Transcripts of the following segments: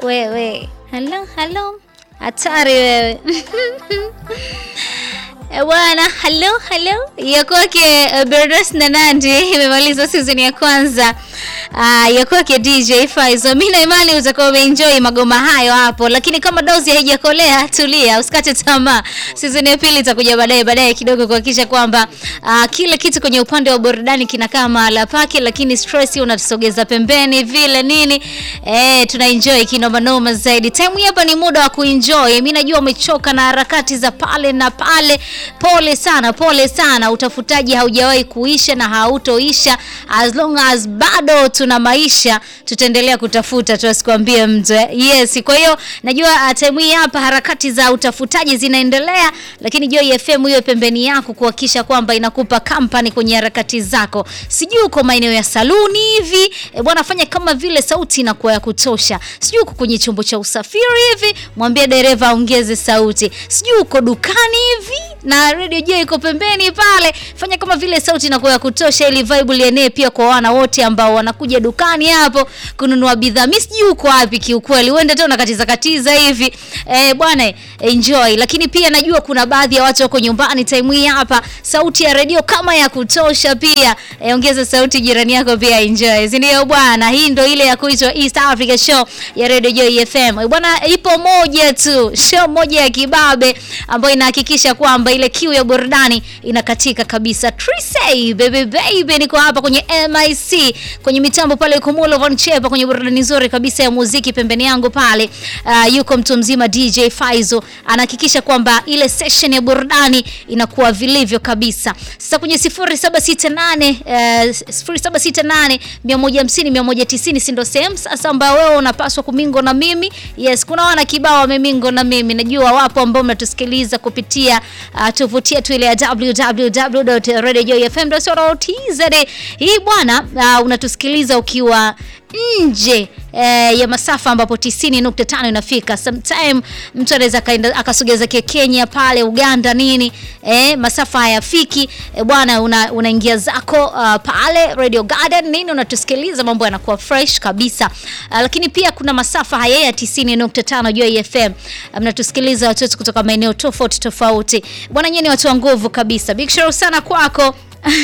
wewe. Halo, halo, hatari wewe Eh, Bwana, halo halo, ya kwake uh, Bernas na Nandi imemaliza season ya kwanza uh, ya kwake DJ Faizo. Mimi na imani utakuwa umeenjoy magoma hayo hapo, lakini kama dozi haijakolea, tulia, usikate tamaa. Season ya pili itakuja baadaye baadaye kidogo kuhakikisha kwamba uh, kila kitu kwenye upande wa burudani kinakaa mahala pake, lakini stress unatusogeza pembeni vile nini, eh, tuna enjoy kinoma noma zaidi. Time hii hapa ni muda wa kuenjoy. Mimi najua umechoka na harakati za pale na pale Pole sana, pole sana. Utafutaji haujawahi kuisha na hautoisha. As long as bado tuna maisha, tutaendelea kutafuta, tusikwambie mtu. eh. Yes, kwa hiyo najua uh, time hii hapa harakati za utafutaji zinaendelea, lakini Joy FM hiyo pembeni yako kuhakikisha kwamba inakupa company kwenye harakati zako. Sijui uko maeneo ya saluni hivi, e, bwana fanya kama vile sauti inakuwa ya kutosha. Sijui uko kwenye chombo cha usafiri hivi, mwambie dereva aongeze sauti. Sijui uko dukani hivi na Radio J iko pembeni pale, fanya kama vile sauti inakuwa ya kutosha, ili vibe lienee pia kwa wana wote ambao wanakuja dukani hapo kununua bidhaa. Mimi sijui uko wapi kiukweli, uende tu unakatiza katiza hivi eh, bwana enjoy. Lakini pia najua kuna baadhi ya watu wako nyumbani time hii hapa, sauti ya redio kama ya kutosha pia eh, ongeza sauti, jirani yako pia enjoy, si ndio bwana? Hii ndo ile ya kuitwa East Africa Show ya Radio Joy FM Eh, bwana, ipo moja tu show moja ya kibabe ambayo inahakikisha kwamba ile kiu ya burudani inakatika kabisa. Trisay baby baby, niko hapa kwenye MIC kwenye mitambo pale, yuko Mulo Von Chepa kwenye burudani nzuri kabisa ya muziki. Pembeni yangu pale uh, yuko mtu mzima DJ Faizo anahakikisha kwamba ile session ya burudani inakuwa vilivyo kabisa. Sasa kwenye 0768 uh, 0768 150 190 si ndo sehemu sasa ambayo wewe unapaswa kumingo na mimi. Yes, kuna wana kibao wamemingo na mimi, najua wapo ambao mnatusikiliza kupitia uh, tovuti yetu ile ya www.radiojoyfm.co.tz. Hii bwana, uh, unatusikiliza ukiwa nje eh, ya masafa ambapo 90.5 inafika. Sometime mtu anaweza akaenda akasogeza ke Kenya pale Uganda nini eh, masafa hayafiki eh, bwana, una- unaingia zako uh, pale Radio Garden nini unatusikiliza, mambo yanakuwa fresh kabisa. Uh, lakini pia kuna masafa haya ya 90.5 Joy FM. Uh, mnatusikiliza watu wetu kutoka maeneo tofauti tofauti. Bwana, nyinyi ni watu wa nguvu kabisa. Big shout sana kwako.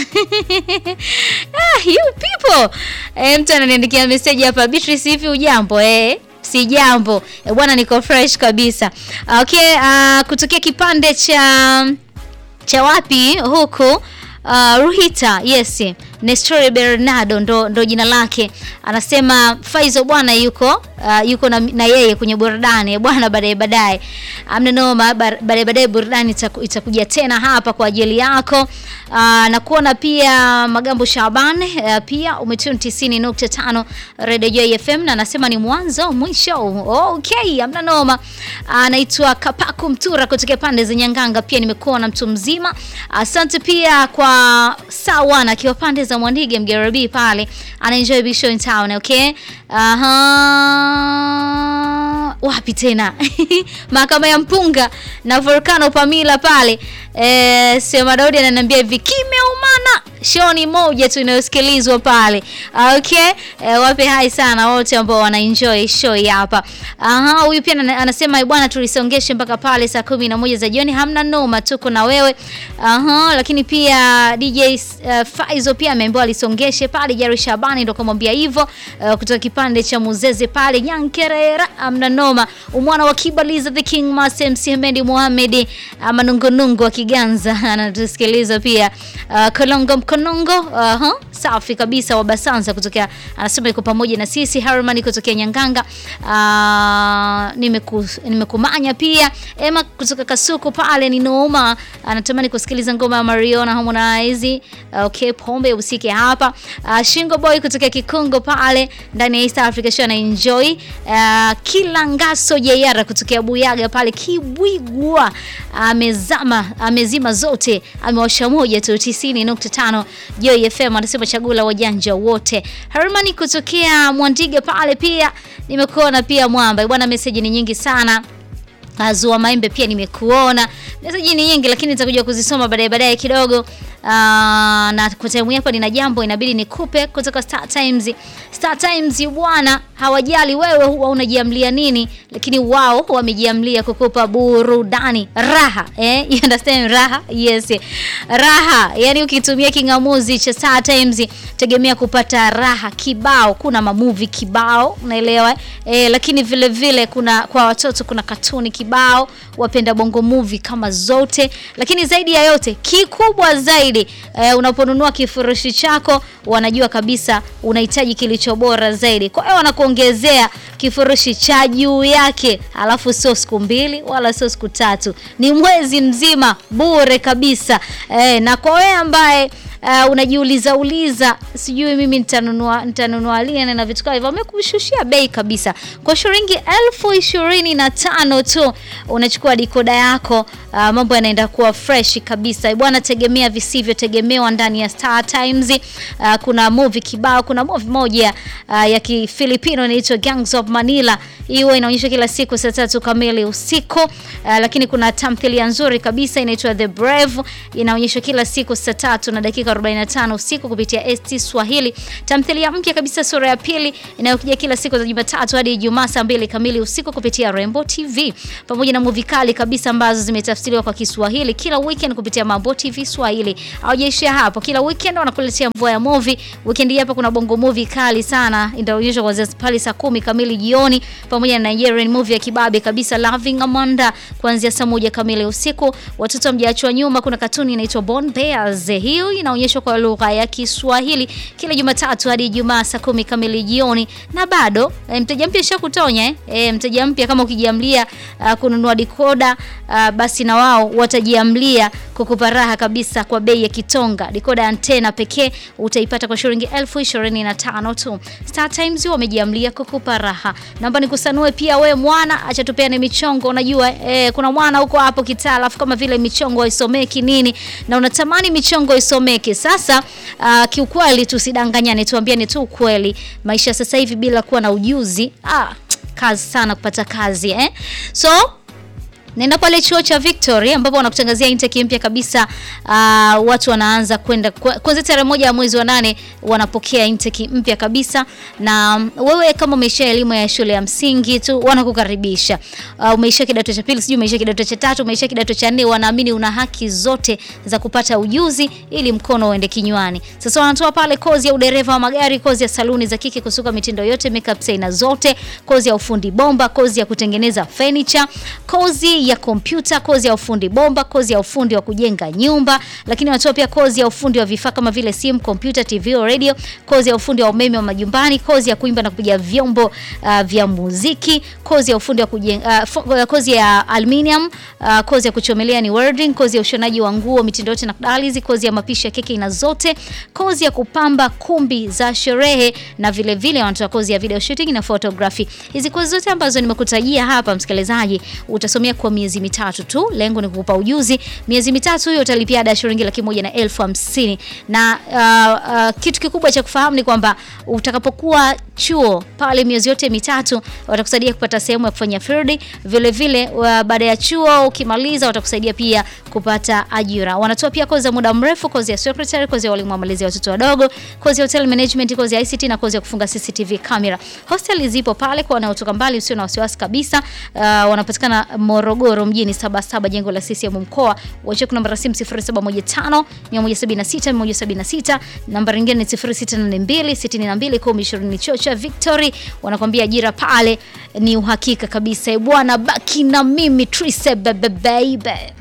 ah, you people. Eh, mtu ananiandikia message hapa Beatrice, hivi ujambo? Eh, si jambo. Eh, bwana niko fresh kabisa. Ah, Okay, ah, kutokea kipande cha cha wapi huku Uh, Ruhita yes, Nestori Bernardo ndo, ndo jina lake. Anasema Faizo bwana yuko uh, yuko na, na yeye kwenye burudani bwana, baadaye baadaye amna noma, bar- baadaye baadaye burudani itaku, itakuja tena hapa kwa ajili yako. Uh, na kuona pia Magambo Shaban uh, pia umetune 90.5 Radio Joy FM na anasema ni mwanzo mwisho. Okay, amna noma. Anaitwa Kapaku Mtura kutoka pande za Nyanganga, pia nimekuona mtu mzima. Asante pia kwa Sawana akiwa pande za Mwandige Mgerabi pale, ana enjoy Big Show in town. Okay, aha, wapi tena mahakama ya Mpunga na Volcano Pamila pale. Eh, Sema Daudi ananiambia hivi kimeumana show ni moja tu inayosikilizwa pale. Okay, eh, wape hai sana wote ambao wana enjoy show hii hapa. Aha, huyu pia ana- anasema bwana, tulisongeshe mpaka pale saa kumi na moja za jioni. Hamna noma, tuko na wewe. Aha, lakini pia DJ uh, Faizo pia ameambiwa alisongeshe pale. Jari Shabani ndo kamwambia hivyo uh, kutoka kipande cha Muzeze pale Nyankerera. Hamna noma, umwana wa Kibaliza the King Master MC Hemendi Mohamed manungunungu wa Kiganza anatusikiliza pia. Uh, Kolongo Mkonongo, aha, safi kabisa wa Basanza kutokea, anasema yuko pamoja na sisi. Harman kutokea Nyanganga, uh, nimeku, nimekumanya pia. Emma kutoka Kasuku pale ni noma, anatamani kusikiliza ngoma ya Mariona Harmonize. Okay, pombe usike hapa. Uh, Shingo Boy kutoka Kikongo pale ndani ya East Africa Show na enjoy. Uh, kila ngaso Jayara kutokea Buyaga pale Kibwigwa amezama amezima zote amewasha moja tu 90.5 Joy FM anasema chagula wajanja wote. Hermani kutokea Mwandiga pale pia nimekuona pia mwamba bwana, message ni nyingi sana. Azua Maembe pia nimekuona. Meseji ni nyingi lakini nitakuja kuzisoma baadaye baadaye kidogo. Uh, na kwa time hapa nina jambo inabidi nikupe kutoka Star Times. Star Times bwana, hawajali wewe huwa unajiamlia nini, lakini wao wamejiamlia kukupa burudani, raha eh, you understand raha? Yes, raha. Yani ukitumia kingamuzi cha Star Times tegemea kupata raha kibao. Kuna mamuvi kibao, unaelewa eh, lakini vile vile kuna kwa watoto kuna katuni kibao, wapenda bongo movie kama zote, lakini zaidi ya yote kikubwa zaidi eh, unaponunua kifurushi chako wanajua kabisa unahitaji kilicho bora zaidi, kwa hiyo wanakuongezea kifurushi cha juu yake, alafu sio siku mbili wala sio siku tatu, ni mwezi mzima bure kabisa eh, na kwa wewe ambaye Uh, unajiuliza uliza sijui mimi nitanunua nitanunua lini na vitu kama hivyo, wamekushushia bei kabisa. Kwa shilingi elfu ishirini na tano tu unachukua dikoda yako. Uh, mambo yanaenda kuwa fresh kabisa bwana, tegemea visivyotegemewa ndani ya Star Times. Uh, kuna movie kibao, kuna movie moja uh, ya Kifilipino inaitwa Gangs of Manila, hiyo inaonyeshwa kila siku saa tatu kamili usiku. Uh, lakini kuna tamthilia nzuri kabisa inaitwa The Brave inaonyeshwa kila siku saa tatu na dakika 45 usiku kupitia ST Swahili. Tamthilia mpya kabisa sura ya pili inayokuja kila siku za Jumatatu hadi Ijumaa saa mbili kamili usiku kupitia Rainbow TV, pamoja na movie kali kabisa ambazo zimetafsiriwa kwa Kiswahili kila weekend kupitia Mambo TV Swahili. Haujaishia hapo, kila weekend wanakuletea mvua ya movie. Weekend hii hapa kuna bongo movie kali sana inaonyeshwa kuanzia pale saa kumi kamili jioni, pamoja na Nigerian movie ya kibabe kabisa Loving Amanda kuanzia saa moja kamili usiku. Watoto mjaachwa nyuma, kuna katuni inaitwa Born Bears, hiyo inaonyeshwa kwa lugha ya Kiswahili kila Jumatatu hadi Ijumaa saa kumi kamili jioni. Na bado e, mteja mpya shakutonya eh? E, mteja mpya kama ukijiamlia uh, kununua dikoda uh, basi na wao watajiamlia kukupa raha kabisa kwa bei ya kitonga. Dikoda ya antena pekee utaipata kwa shilingi elfu ishirini na tano tu. Star Times wamejiamlia kukupa raha. Naomba nikusanue pia we mwana, acha tupeane michongo. Unajua eh, kuna mwana huko hapo kitaa, alafu kama vile michongo haisomeki nini, na unatamani michongo isomeke. Sasa uh, kiukweli tusidanganyane, tuambiane tu ukweli. Maisha sasa hivi bila kuwa na ujuzi ah, kazi sana kupata kazi eh? so Nenda pale chuo cha Victory ambapo wanakutangazia intake mpya kabisa. Uh, watu wanaanza kwenda kwanza tarehe moja ya mwezi wa nane wanapokea intake mpya kabisa, na wewe kama umeisha elimu ya shule ya msingi tu wanakukaribisha. Uh, umeisha kidato cha pili, sijui umeisha kidato cha tatu, umeisha kidato cha nne, wanaamini una haki zote za kupata ujuzi ili mkono uende kinywani. Sasa wanatoa pale kozi ya udereva wa magari, kozi ya saluni za kike kusuka mitindo yote, makeup aina zote, kozi ya ufundi bomba, kozi ya kutengeneza furniture, kozi ya kompyuta, kozi ya ufundi bomba, kozi ya ufundi wa kujenga nyumba, lakini wanatoa pia kozi ya ufundi wa vifaa kama vile simu, kompyuta, TV au radio, kozi ya ufundi wa umeme wa majumbani, kozi ya kuimba na kupiga vyombo uh, vya muziki, kozi ya ufundi wa kujenga uh, kozi ya aluminium, uh, kozi ya kuchomelea ni welding, kozi ya ushonaji wa nguo mitindo yote na kudalizi, kozi ya mapishi ya keki aina zote, kozi ya kupamba kumbi za sherehe na vile vile wanatoa kozi ya video shooting na photography. Hizi kozi zote ambazo nimekutajia hapa, msikilizaji, utasomea kwa miezi mitatu tu. Lengo ni kukupa ujuzi. Miezi mitatu hiyo utalipia ada shilingi laki moja na elfu hamsini na uh, uh, kitu kikubwa cha kufahamu ni kwamba utakapokuwa chuo pale miezi yote mitatu watakusaidia kupata sehemu ya kufanya field. Vile vile uh, baada ya chuo ukimaliza, watakusaidia pia kupata ajira. Wanatoa pia kozi za muda mrefu, kozi ya secretary, kozi ya walimu wa malezi ya watoto wadogo, kozi ya hotel management, kozi ya ICT na kozi ya kufunga CCTV camera. Hostel zipo pale kwa wanaotoka mbali, usio na wasiwasi kabisa. Uh, wanapatikana Morogoro mjini saba saba jengo la CCM mkoa. Wacha namba ya simu 0715 176 176, namba nyingine ni 0682 62 1020. Chuo cha Victory wanakwambia ajira pale ni uhakika kabisa. Bwana, baki na mimi Trise baby.